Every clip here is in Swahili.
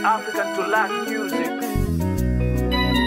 African to learn music.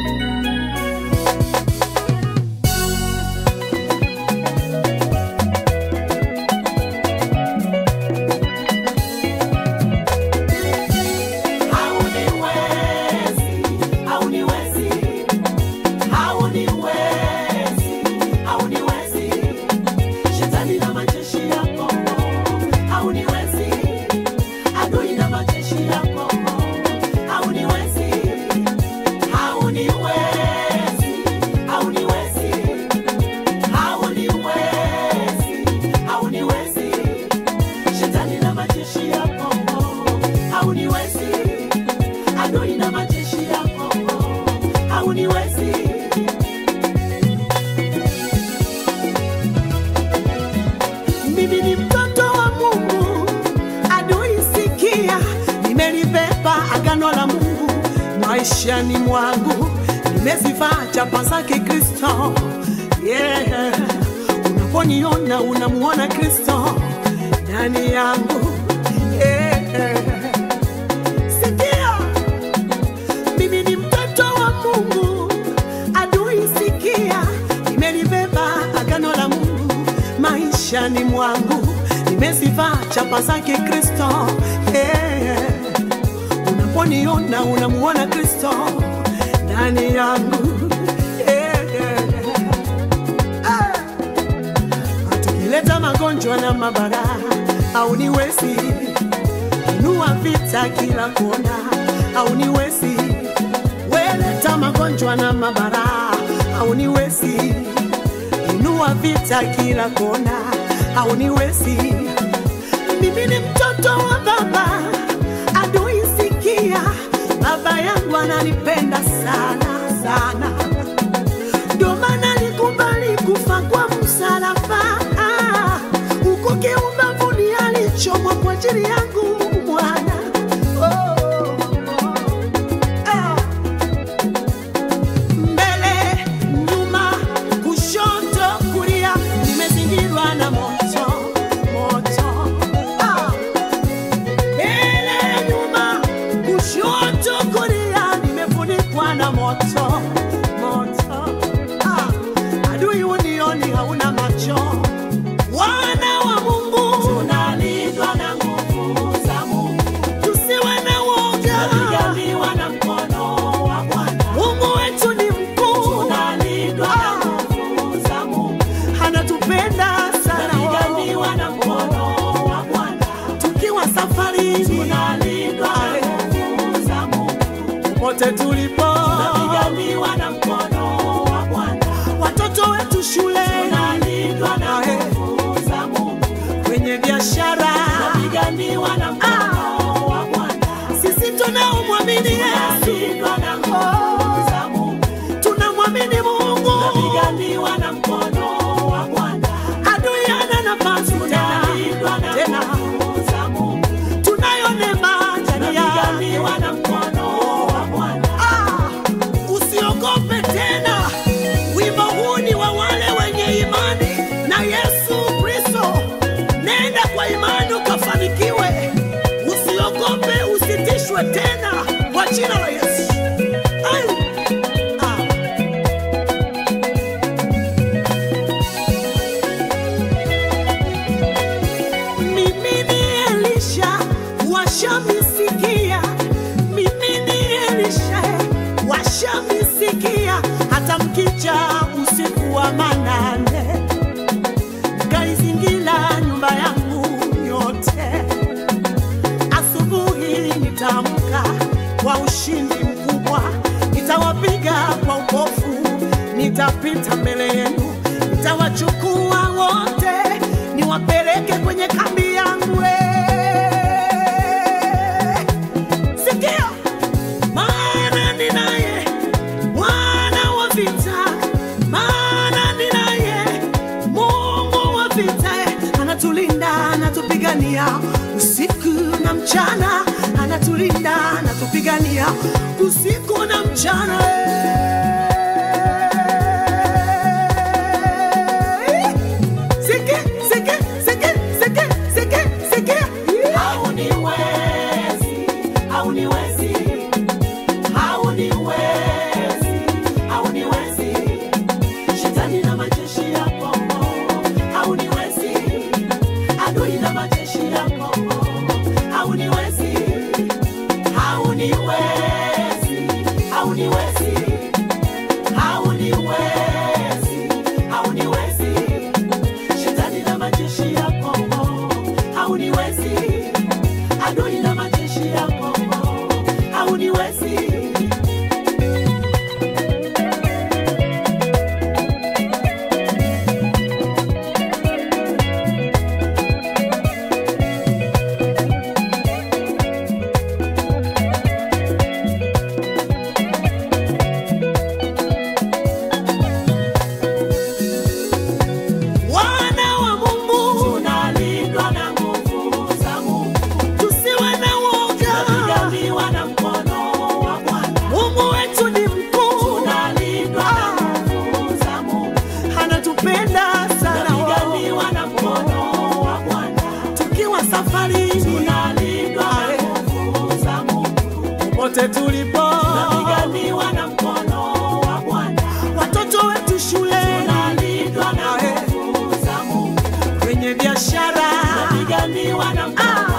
Mimi ni mtoto wa Mungu, adui sikia, nimelibeba agano la Mungu maishani mwangu, nimezivaa chapa zake Kristo. Yeah. Unaponiona unamuona Kristo ndani yangu. Yeah. Sikia, mimi ni mtoto wa Mungu, adui sikia, nimelibeba agano la Mungu maishani mwangu, nimezivaa chapa zake Kristo. Yeah. Unaponiona unamuona Kristo ndani yangu. Yeah. Ah. Tukileta magonjwa na mabara au niwezi inua vita kila kona au niwezi weleta magonjwa na mabara au niwezi inua vita kila kona au niwezi mimi ni mtoto wa baba adui sikia baba yangu ananipenda sana sana ndio maana nikubali kufa kwa msalaba huko kiumbavuni alichomwa kwa ajili yangu mwana oh, ah. mbele nyuma kushoto kulia nimezingirwa na moto moto ah. mbele nyuma kushoto kulia nimefunikwa na moto moto ah. adui unioni hauna macho wana wa mungu tunalindwa na nguvu za mungu tusiwe na woga tunapiganiwa na mkono wa bwana mungu wetu ni mkuu tunalindwa na nguvu za mungu anatupenda sana tunapiganiwa na mkono wa bwana tukiwa safarini tunalindwa na nguvu za mungu popote tulipo tunapiganiwa na mkono wa bwana watoto wetu shule tunalindwa na nguvu za mungu kwenye biashara tunapiganiwa na mkono wa bwana sisi tunaomwamini Yesu na nguvu za Mungu tunamwamini Mungu tunapiganiwa na mkono wa Bwana adui ana nafasi tena tena tunayo neema ndani ya tunapiganiwa na mkono wa Bwana ah, usiogope tena wimbo huu ni wa wale wenye imani na Yesu Kristo nenda kwa imani ukafanikiwe usiogope usitishwe tena kwa jina la Yesu Ai. Ah. Mimi ni Elisha washamisikia, mimi ni Elisha washamisikia, hata mkija usiku wa manane mkaizingira nyumba yangu yote, asubuhi nitaamka kwa ushindi mkubwa, nitawapiga kwa upofu, nitapita mbele yenu, nitawachukua wote, niwapeleke kwenye kambi yangu. eh. Sikia, maana ninaye Bwana wa vita, maana ninaye Mungu wa vita, anatulinda, anatupigania usiku na mchana, anatulinda, anatupigania usiku na mchana. eh. Sikia, sikia, sikia, sikia, sikia, sikia. hauniwezi hauniwezi adui na majeshi yako hauniwezi wana wa Mungu tunalindwa na nguvu za Mungu, tusiwe na woga tunapiganiwa na mkono wa Bwana, Mungu wetu ni mkuu tunalindwa na nguvu za Mungu, anatupenda sana tunapiganiwa na mkono wa Bwana, tukiwa safarini tunalindwa na nguvu za Mungu, popote tulipo tunapiganiwa na mkono wa Bwana, watoto wetu shule tunalindwa na nguvu za Mungu, kwenye biashara tunapiganiwa na mkono